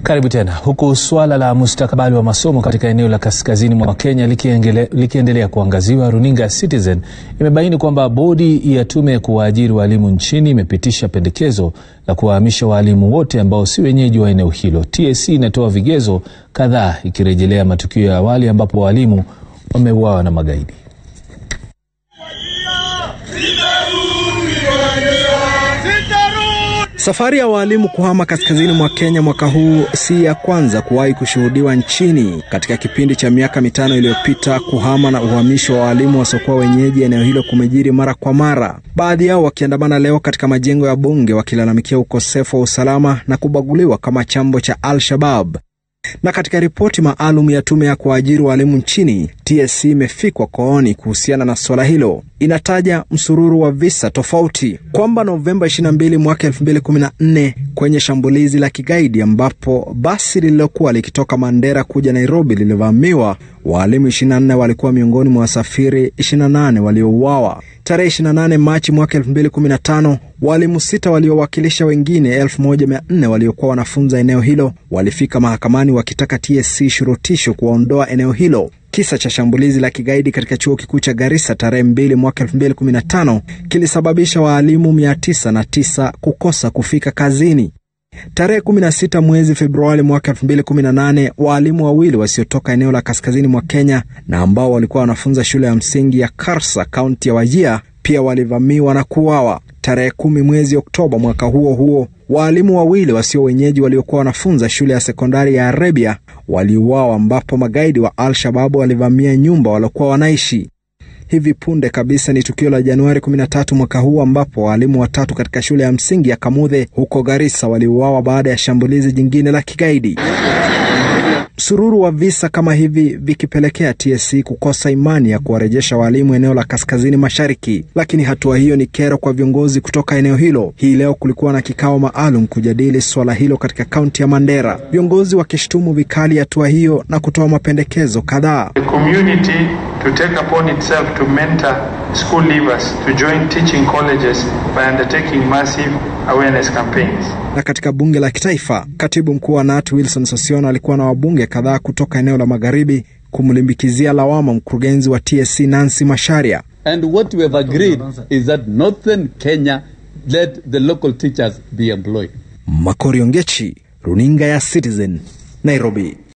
Karibu tena. Huku suala la mustakabali wa masomo katika eneo la kaskazini mwa Kenya likiendelea kuangaziwa, runinga ya Citizen imebaini kwamba bodi ya tume ya kuwaajiri waalimu nchini imepitisha pendekezo la kuwahamisha waalimu wote ambao si wenyeji wa eneo hilo. TSC inatoa vigezo kadhaa ikirejelea matukio ya awali ambapo waalimu wameuawa na magaidi. Safari ya waalimu kuhama kaskazini mwa Kenya mwaka huu si ya kwanza kuwahi kushuhudiwa nchini. Katika kipindi cha miaka mitano iliyopita, kuhama na uhamisho wa waalimu wasiokuwa wenyeji eneo hilo kumejiri mara kwa mara, baadhi yao wakiandamana leo katika majengo ya bunge wakilalamikia ukosefu wa usalama na kubaguliwa kama chambo cha Al-Shabab. Na katika ripoti maalum ya tume ya kuajiri walimu nchini, TSC imefikwa kooni kuhusiana na suala hilo. Inataja msururu wa visa tofauti, kwamba Novemba 22 mwaka 2014 kwenye shambulizi la kigaidi ambapo basi lililokuwa likitoka Mandera kuja Nairobi lilivamiwa, waalimu 24 walikuwa miongoni mwa wasafiri 28 waliouawa. Tarehe 28 Machi mwaka 2015 waalimu sita waliowakilisha wengine 1400 waliokuwa wanafunza eneo hilo walifika mahakamani wakitaka TSC shurutisho kuwaondoa eneo hilo. Kisa cha shambulizi la kigaidi katika chuo kikuu cha Garissa tarehe 2 mwaka 2015 kilisababisha waalimu 909 kukosa kufika kazini. Tarehe 16 mwezi Februari mwaka 2018 waalimu wawili wasiotoka eneo la kaskazini mwa Kenya na ambao walikuwa wanafunza shule ya msingi ya Karsa, kaunti ya Wajia, pia walivamiwa na kuuawa. Tarehe kumi mwezi Oktoba mwaka huo huo waalimu wawili wasio wenyeji waliokuwa wanafunza shule ya sekondari ya Arabia waliuawa, ambapo magaidi wa Al-Shababu walivamia nyumba waliokuwa wanaishi. Hivi punde kabisa ni tukio la Januari 13 mwaka huu ambapo waalimu watatu katika shule ya msingi ya Kamuthe huko Garissa waliuawa baada ya shambulizi jingine la kigaidi. Msururu wa visa kama hivi vikipelekea TSC kukosa imani ya kuwarejesha waalimu eneo la kaskazini mashariki, lakini hatua hiyo ni kero kwa viongozi kutoka eneo hilo. Hii leo kulikuwa na kikao maalum kujadili swala hilo katika kaunti ya Mandera, viongozi wakishtumu vikali hatua hiyo na kutoa mapendekezo kadhaa. to take upon itself to mentor school leavers to join teaching colleges by undertaking massive awareness campaigns. Na katika bunge la kitaifa, katibu mkuu wa KNUT Wilson Sossion alikuwa na wabunge kadhaa kutoka eneo la magharibi kumlimbikizia lawama mkurugenzi wa TSC Nancy Macharia. And what we have agreed is that northern Kenya let the local teachers be employed. Makori Ongechi, runinga ya Citizen, Nairobi.